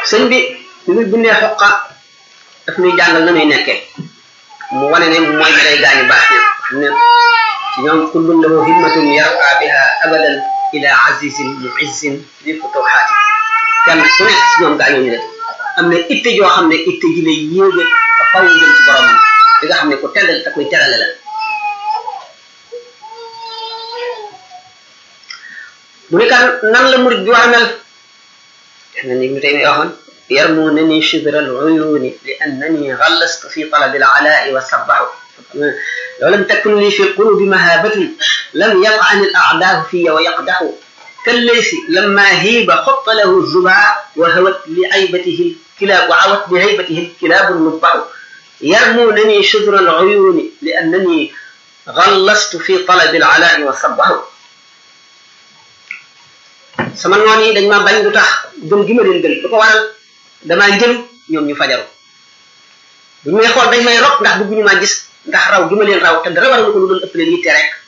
sëñ bi bi muy bindee xoqa daf ñuy jàngal na muy nekkee mu wane ne mooy bi day gaañu baax ne xam ne ci ñoom kullun lahu himmatun yarqa biha abadan ila azizin muizzin di futuhaati kenn ku nekk ci ñoom gaañoo ñu def am na itte joo xam ne itte ji lay yéege ba faw jëm ci boromam li nga xam ne ku teddal te koy terale la mu ne kan nan la murid bi war a mel na ni ñu tey may waxoon يرمونني شبر العيون لأنني غلست في طلب العلاء والسبع لو لم تكن لي في القلوب مهابة لم يطعن الأعداء في ويقدح كالليث لما هيب خط له الزباع وهوت لعيبته الكلاب وعوت لهيبته الكلاب النبع يرمونني شبر العيون لأنني غلست في طلب العلاء والسبع sama noon yi dañ ma bañ lu tax gëm gi ma leen gën lu ko waral damaa jël ñoom ñu fajaru bu ñu may xool dañ may rok ndax bëgguñu maa gis ndax raw gi ma leen raw te dara waral ko lu doon ëpp leen yitte rek